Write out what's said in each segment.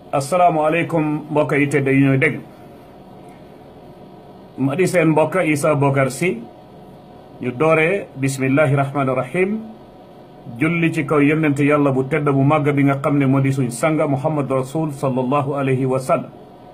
asalaamaaleykum mbokk yi tedd yi ñooy dégg ma di seen mbokk Essa Bokarr Sy ñu dooree bismillahi rahmaani rahim julli ci kaw yonent yàlla bu tedd bu màgg bi nga xam ne moo di suñ sanga muhammad rasul sallallahu alayhi wa sallam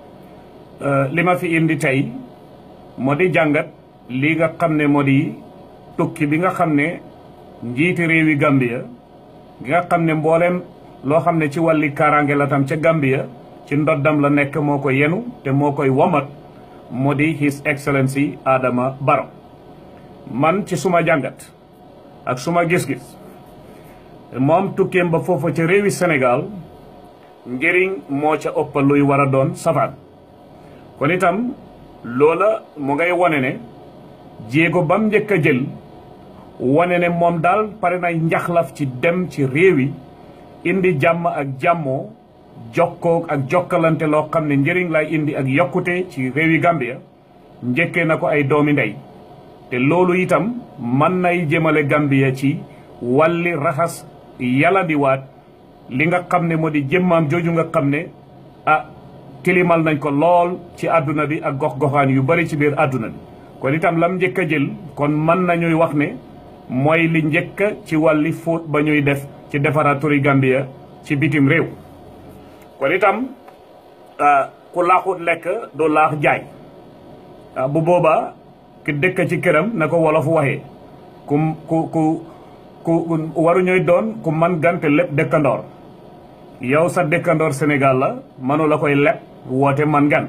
li ma fi indi tey moo di jàngat li nga xam ne moo di tukki bi nga xam ne njiiti réewi Gambia gi nga xam ne mbooleem loo xam ne ci wàlli kaaraange la tam ca Gambia ci ndoddam la nekk moo ko yenu te moo koy womat moo di his excellency Adama Barrow man ci suma jàngat ak suma gis-gis moom tukkeem ba foofa ca réewi Sénégal njëriñ moo ca ëpp luy war a doon safaan kon itam loola mu ngay wane ne jéego bam njëkk a jël wane ne moom daal pare na njaxlaf ci dem ci réew yi indi jàmm ak jàmmoo jokkoo ak jokkalante loo xam ne njëriñ lay indi ak yokkute ci réewi Gambia njëkkee na ko ay doomi ndey te loolu itam mën nay jëmale Gambia ci wàlli raxas yàlla di waat li nga xam ne moo di jëmmaam jooju nga xam ne ah tilimal nañ ko lool ci àdduna bi ak gox-goxaan yu bari ci biir àdduna bi kon itam lam njëkk a jël kon mën nañuy wax ne mooy li njëkk ci wàlli fóot ba ñuy def ci defaraat turi Gambia ci bitim réew kon itam ku laaxut lekk du laax jaay bu boobaa ki dëkk ci këram na ko wolof waxee ku ku ku ku waruñuy doon ku man gante lépp dëkkandoor yow sa dëkkandoor Sénégal la mënu la koy lepp woote man gan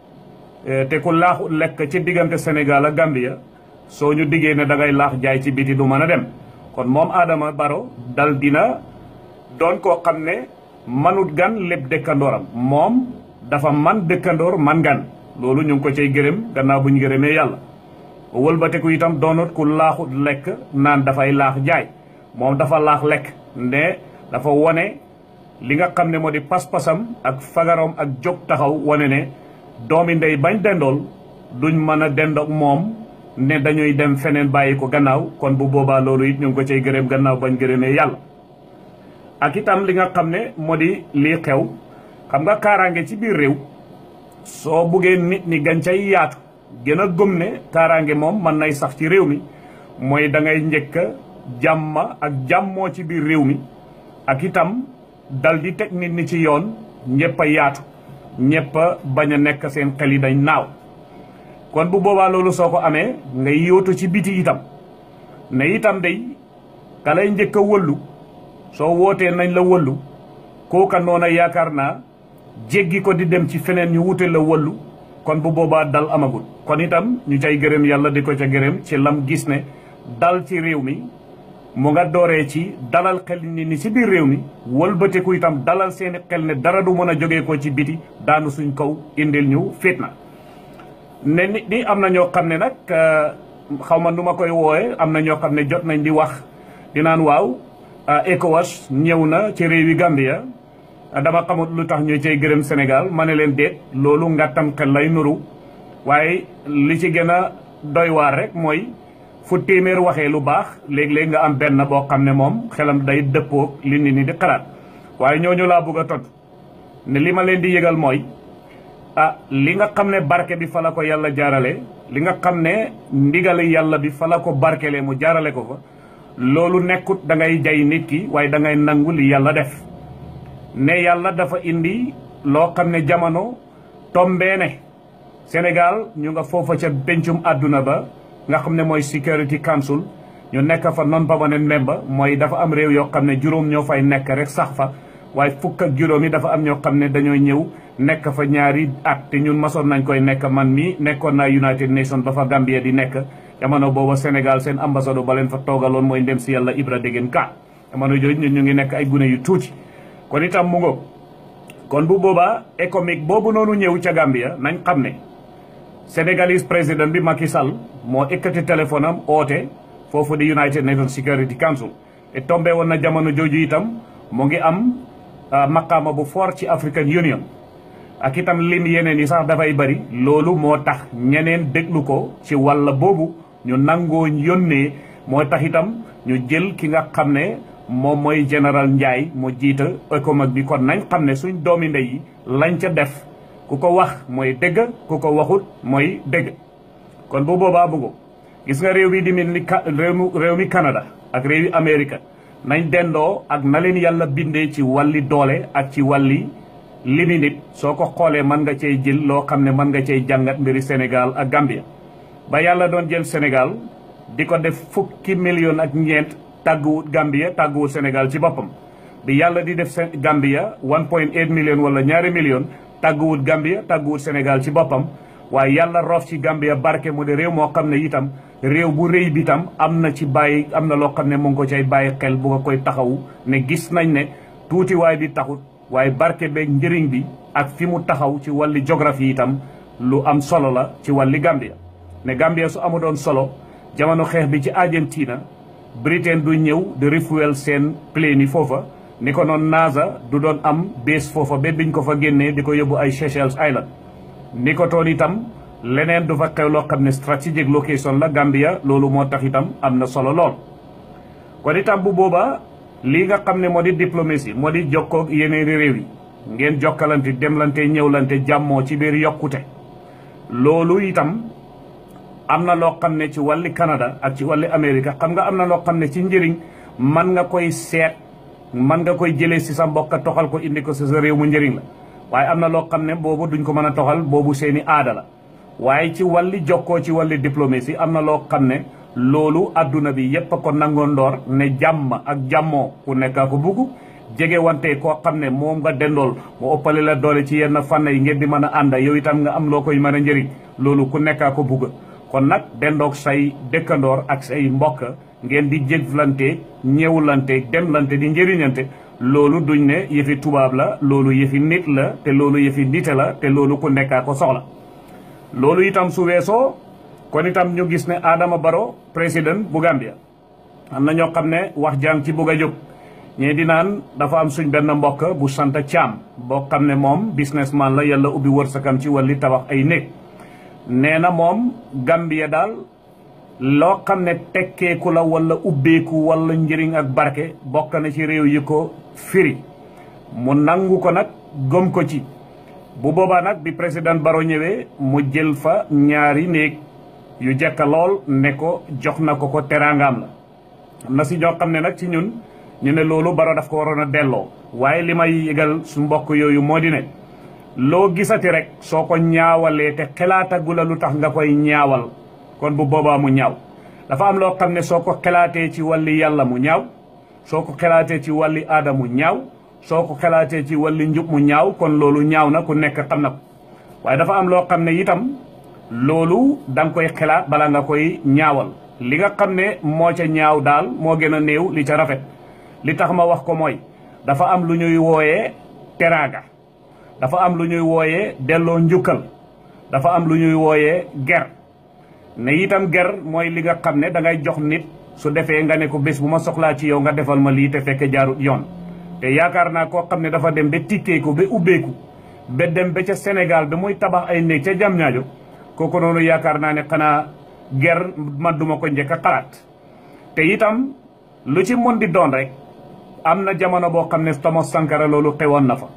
te ku laaxut lekk ci diggante Sénégal ak Gambia soo ñu diggee ne dangay laax jaay ci biti du mën a dem kon moom Adama Barrow dal dina doon koo xam ne manut gan lépp dëkkandooram moom dafa man dëkkandoor man gan loolu ñu ngi ko cay gërëm gannaaw bu ñu gërëmee yàlla wëlbateku itam doonut ku laaxut lekk naan dafay laax jaay moom dafa laax lekk ne dafa wone li nga xam ne moo di pas-pasam ak fagarom ak jóg taxaw wone ne doomi ndey bañ dendool duñ mën a dendoog moom ne dañuy dem feneen bàyyi ko gannaaw kon bu boobaa loolu it ñu ngi ko cay gërëm gannaaw bañ gërëmee yàlla ak itam li nga xam ne moo di lii xew xam nga kaaraange ci biir réew soo buggee nit ñi gañ cay yaatu gën a gëm ne kaaraange moom mën nay sax ci réew mi mooy da ngay njëkk jàmm ak jàmmoo ci biir réew mi ak itam dal di teg nit ñi ci yoon ñëpp a yaatu ñëpp a bañ a nekk seen xel yi dañ naaw kon bu boobaa loolu soo ko amee nga yóotu ci biti itam ne itam day ka lay njëkk a wëllu soo wootee nañ la wëllu kooka noona yaakaar naa jéggi ko di dem ci feneen ñu wute la wëllu kon bu boobaa dal amagul kon itam ñu cay gërëm yàlla di ko ca gërëm ci lam gis ne dal ci réew mi mu nga dooree ci dalal xel nit ñi ci biir réew mi wëlbateku itam dalal seeni xel ne dara du mën a jógee ko ci biti daanu suñ kaw indil ñu fitna ne nit ñi am na ñoo xam ne nag xaw ma nu ma koy wooye am na ñoo xam ne jot nañ di wax di naan waaw ECOWAS ñëw na ci réewi Gambia dama xamut lu tax ñu cay gërëm Sénégal ma ne leen déet loolu ngàttam xel lay nuru waaye li ci gën a doy waar rek mooy fu téeméer waxee lu baax léeg-léeg nga am benn boo xam ne moom xelam day dëppoog li nit ñi di xalaat waaye ñooñu laa bëgg a tontu ne li ma leen di yëgal mooy ah li nga xam ne barke bi fa la ko yàlla jaarale li nga xam ne ndigali yàlla bi fa la ko barkelee mu jaarale ko fa loolu nekkut da ngay jay nit ki waaye da ngay nangu li yàlla def ne yàlla dafa indi loo xam ne jamono tombee ne Sénégal ñu nga foofa ca bencum àdduna ba nga xam ne mooy Security Council ñu nekk fa non permanent member mooy dafa am réew yoo xam ne juróom ñoo fay nekk rek sax fa waaye fukk ak juróom yi dafa am ñoo xam ne dañoo ñëw nekk fa ñaari at te ñun masoon nañ koy nekk man mi nekkoon naa United Nations ba fa Gambia di nekk jamono booba Sénégal seen ambassadeur ba leen fa toogaloon mooy ndem si yàlla Ibra Degen Ka jamono jooju ñun ñu ngi nekk ay gune yu tuuti kon itam mu ngoog kon bu boobaa économique boobu noonu ñëw ca Gambia nañ xam ne Sénégalese président bi Macky Sall moo ekkati téléphone am oote foofu di United Nations Security Council te tombé woon na jamono jooju itam mu ngi am maqaama bu fort ci African Union ak itam lim yeneen yi sax dafay bari loolu moo tax ñeneen déglu ko ci wàll boobu ñu nangoo yónnee moo tax itam ñu jël ki nga xam ne moom mooy général Ndiaye moo jiita ECOMAG bi kon nañ xam ne suñ doomi ndey yi lañ ca def ku ko wax mooy dëgg ku ko waxut mooy dëgg kon bu boobaa bëggo gis nga réew bi di mel ni réew mi Canada ak réew yi Amérique nañ dendoo ak na leen yàlla bindee ci wàlli doole ak ci wàlli limi nit soo ko xoolee mën nga cey jël loo xam ne mën nga cey jàngat mbiri Sénégal ak Gambia ba yàlla doon jël Sénégal di ko def fukki million ak ñeent tàgguwut Gambia tàgguwut Sénégal ci boppam bi yàlla di def Gambia 1.8 million wala ñaari million tàgguwut Gambia tàgguwut Sénégal ci boppam waaye yàlla roof ci Gambia barke mu de réew moo xam ne itam réew bu rëy bi tam am na ci bàyyi am na loo xam ne mu ngi ko cay bàyyi xel bu nga koy taxawu ne gis nañ ne tuuti waay bi taxut waaye barke beeg njëriñ bi ak fi mu taxaw ci wàlli géographie itam lu am solo la ci wàlli Gambia ne Gambia su amu doon solo jamono xeex bi ci Argentina Britain du ñëw di refuel seen plane yi foofa ni ko noon NASA du doon am base foofa ba biñ ko fa génnee di ko yóbbu ay Seychelles Island ni ko toon itam leneen du fa xew loo xam ne strategic location la Gambia loolu moo tax itam am na solo lool kon itam bu boobaa lii nga xam ne moo di diplomatie moo di jokkoo yeneen réew yi ngeen jokkalante demlante ñëwlante jàmmoo ci biir yokkute loolu itam am na loo xam ne ci wàlli Canada ak ci wàlli Amérique xam nga am na loo xam ne ci njëriñ man nga koy seet man nga koy jëlee si sa mbokk toxal ko indi ko si sa réew mu njëriñ la waaye am na loo xam ne boobu duñ ko mën a toxal boobu seeni aada la waaye ci wàlli jokkoo ci wàlli diplomatie am na loo xam ne loolu adduna bi yépp a ko nangoo ndoor ne jàmm ak jàmmoo ku nekkaa ko bugg jege wante koo xam ne moom nga dendool mu ëppale la doole ci yenn fànn yi ngeen di mën a ànda yow itam nga am loo koy mën a njëriñ loolu ku nekkaa ko bugg kon nag dendoog say dëkkandoor ak say mbokk ngeen di jëflante ñëwlante demlante di njëriñante loolu duñ ne yëfi tubaab la loolu yëfi nit la te loolu yëfi nite la te loolu ku nekkaa ko soxla loolu itam su weesoo kon itam ñu gis ne Adama Barrow président bu Gambia am na ñoo xam ne wax jàng ci bugg a jóg ñee di naan dafa am suñ benn mbokk bu sant Caam boo xam ne moom businessman la yàlla ubbi wërsëgam ci wàlli tabax ay néeg nee na moom Gambia daal loo xam ne tekkeeku la wala ubbeeku wala njëriñ ak barke bokk na ci réew yi ko firi mu nangu ko nag gëm ko ci bu boobaa nag bi président Barrow ñëwee mu jël fa ñaari néeg yu jekka lool ne ko jox na ko ko teraangaam la am na si ñoo xam ne nag ci ñun ñu ne loolu Barrow daf ko waroon a delloo waaye li may yëgal su mbokk yooyu moo di ne loo gisati rek soo ko ñaawalee te xelaatagu la lu tax nga koy ñaawal kon bu boobaa mu ñaaw dafa am loo xam ne soo ko xelaatee ci wàlli yàlla mu ñaaw soo ko xelaatee ci wàlli aada mu ñaaw soo ko xelaatee ci wàlli njub mu ñaaw kon loolu ñaaw na ku nekk xam na ko waaye dafa am loo xam ne itam loolu da nga koy xelaat bala nga koy ñaawal li nga xam ne moo ca ñaaw daal moo gën a néew li ca rafet li tax ma wax ko mooy dafa am lu ñuy wooyee teraanga dafa am lu ñuy wooyee delloo njukkal dafa am lu ñuy wooyee ger ne itam ger mooy li nga xam ne da ngay jox nit su defee nga ne ko bés bu ma soxlaa ci yow nga defal ma lii te fekk jaarut yoon te yaakaar naa koo xam ne dafa dem ba tikkeeku ba ubbeeku ba dem ba ca Sénégal ba muy tabax ay néeg ca jam ñaajo kooku noonu yaakaar naa ne xanaa ger man duma ko njëkk a xalaat te itam lu ci mën di doon rek am na jamono boo xam ne Thomas Sankara loolu xewoon na fa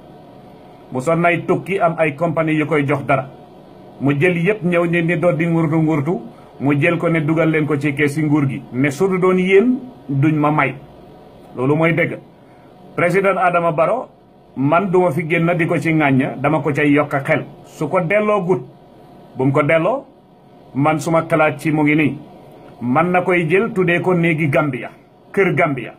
mu son nay tukki am ay compagnie yu koy jox dara mu jël yëpp ñëw ne ni doon di ngurtu ngurtu mu jël ko ne dugal leen ko ci kees si nguur gi ne su du doon yéen duñ ma may loolu mooy dëgg président Adama Barrow man duma fi génn di ko ci ŋàñña dama ko cay yokk xel su ko delloo gut bu mu ko delloo man suma xalaat ci mu ngi nii man na koy jël tuddee ko néegi Gambia kër Gambia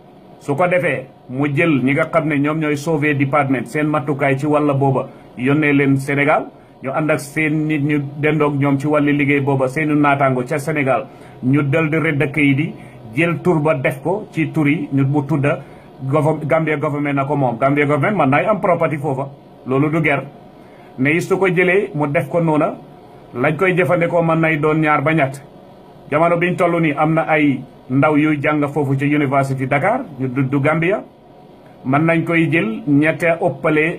su ko defee mu jël ñi nga xam ne ñoom ñooy sauver département seen matukaay ci wàlla booba yónnee leen Sénégal ñu ànd ak seen nit ñu dendoog ñoom ci wàlli liggéey booba seeni naataango ca Sénégal ñu dal di rëdd kayit yi jël tur ba def ko ci tur yi ñu mu tudda Gambia government na ko moom Gambia government man naay am property foofa loolu du ger ne is su ko jëlee mu def ko noona lañ koy jëfandikoo mën nay doon ñaar ba ñett jamono biñ toll nii am na ay ndaw yuy jàng foofu ci University Dakar ñu du Gambia mën nañ koy jël ñette ëppale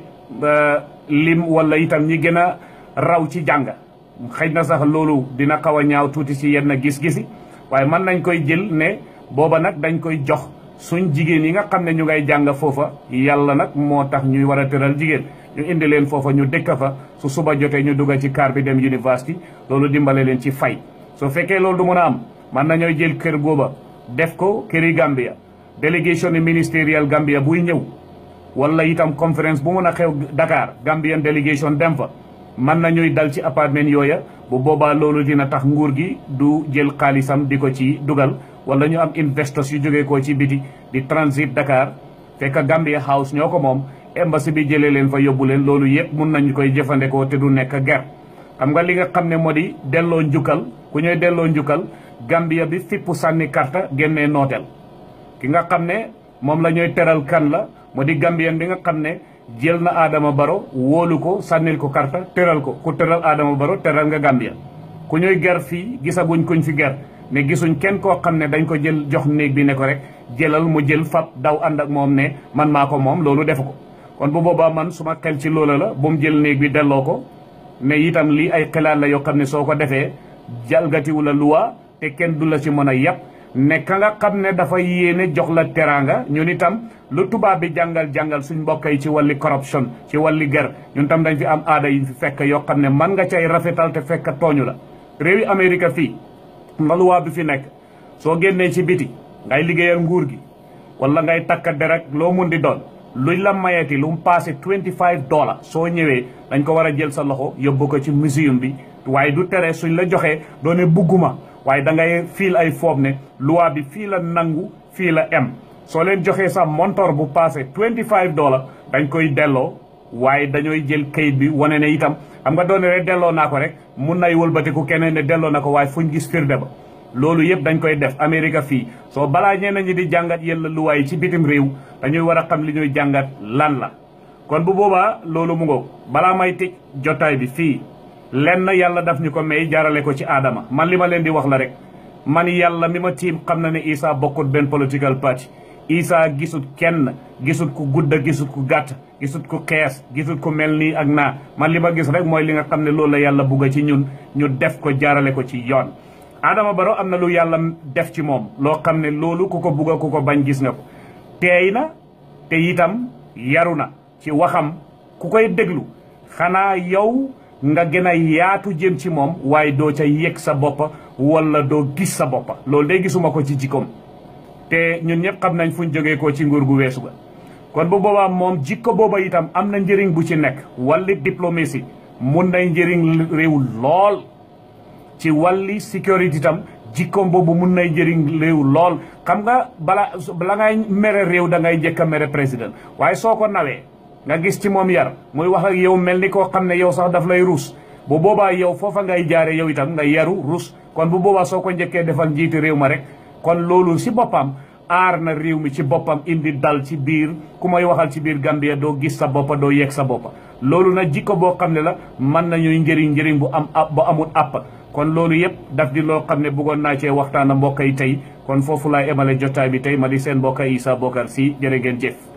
lim wala itam ñi gën a raw ci jàng xëy na sax loolu dina xaw a ñaaw tuuti ci yenn gis-gisi waaye mën nañ koy jël ne booba nag dañ koy jox suñ jigéen yi nga xam ne ñu ngay jàng foofa yàlla nag moo tax ñuy war a tëral jigéen ñu indi leen foofa ñu dëkk fa su suba jotee ñu dugga ci car bi dem university loolu dimbale leen ci fay soo fekkee loolu du mën a am man nañooy jël kër gooba def ko këri Gambia délégation ministériel Gambia buy ñëw wala itam conférence bu mën a xew Dakar Gambian délégation dem fa mën nañuy dal ci appartement yooya bu boobaa loolu dina tax nguur gi du jël xaalisam di ko ci dugal wala ñu am investors yu jógee ko ci biti di transit Dakar fekk Gambia House ñoo ko moom embassy bi jëlee leen fa yóbbu leen loolu yëpp mun nañu koy jëfandikoo te du nekk ger xam nga li nga xam ne moo di delloo njukkal ku ñooy delloo njukkal Gambia bi fippu sànni karta génnee nooteel ki nga xam ne moom la ñooy teral kan la moo di Gambien bi nga xam ne jël na Adama Baro wóolu ko sànnil ko karta teral ko ku teral Adama Baro teral nga Gambia ku ñooy ger fii gisaguñ kuñ fi ger ne gisuñ kenn koo xam ne dañ ko jël jox néeg bi ne ko rek jëlal mu jël fab daw ànd ak moom ne man maa ko moom loolu defu ko kon bu boobaa man suma xel ci loola la bu mu jël néeg bi delloo ko ne itam lii ay xalaat la yoo xam ne soo ko defee jalgatiwu la luwa te kenn du la ci mën a yàpp ne ka nga xam ne dafa yéene jox la teraanga ñun itam lu tubaab bi jàngal jàngal suñ mbokk yi ci wàlli corruption ci wàlli ger ñun tam dañ fi am aada yi fi fekk yoo xam ne man nga cay rafetal te fekk tooñu la réewi Amérique fii nga luwaa bi fi nekk soo génnee ci biti ngay liggéeyal nguur gi wala ngay takka derek loo mun di doon luñ la mayeti lu mu passé 25 dollars soo ñëwee dañ ko war a jël sa loxo yóbbu ko ci museum bi waaye du tere suñ la joxee doone bugguma waaye da ngay fiil ay foob ne loi bi fii la nangu fii la em soo leen joxee sa montor bu passé 25 dollars dañ koy delloo waaye dañooy jël kayit bi wane ne itam xam nga doone rek delloo naa ko rek mun nay wëlbatiku keneen ne delloo na ko waaye fuñ gis firnde ba loolu yëpp dañ koy def Amérique fii soo balaa ñeneen ñi di jàngat yella luwaay yi ci bitim réew dañuy war a xam li ñuy jàngat lan la kon bu boobaa loolu mu ngoog balaa may tëj jotaay bi fii lenn yàlla daf ñu ko may jaarale ko ci aadama man li ma leen di wax la rek man yàlla mi ma tiim xam na ne Isa bokkut benn political party Isa gisut kenn gisut ku gudda gisut ku gàtt gisut ku xees gisut ku mel nii ak naa man li ma gis rek mooy li nga xam ne loolu la yàlla bugga ci ñun ñu def ko jaarale ko ci yoon Adama Barrow am na lu yàlla def ci moom loo xam ne loolu ku ko bugga ku ko bañ gis nga ko teey na te itam yaru na ci waxam ku koy déglu xanaa yow nga gën a yaatu jëm ci moom waaye doo ca yëg sa boppa wala doo gis sa boppa loolu day gisuma ko ci jikkoom te ñun ñëpp xam nañ fuñ jógee ko ci nguur gu weesu ga kon bu boobaa moom jikko booba itam am na njëriñ bu ci nekk wàlli diplomatie mun nay njëriñ réew lool ci wàlli sécurité itam jikkoom boobu mun nay njëriñ réew lool xam nga bala bala ngay mere réew da ngay njëkk a mere président waaye soo ko nawee nga gis ci moom yar muy wax ak yow mel ni koo xam ne yow sax daf lay ruus bu boobaa yow foofa ngay jaare yow itam nga yaru ruus kon bu boobaa soo ko njëkkee defal njiiti réew ma rek kon loolu si boppam aar na réew mi ci boppam indi dal ci biir ku may waxal ci biir Gambia doo gis sa boppa doo yegg sa boppa loolu nag jikko boo xam ne la mën nañuy njëriñ njëriñ bu am bu amul àpp kon loolu yëpp daf di loo xam ne bëggoon naa cee waxtaan a mbokk yi tey kon foofu laay emale jotaay bi tey ma di seen mbokk Essa Bokarr Sy jërë ngeen jëf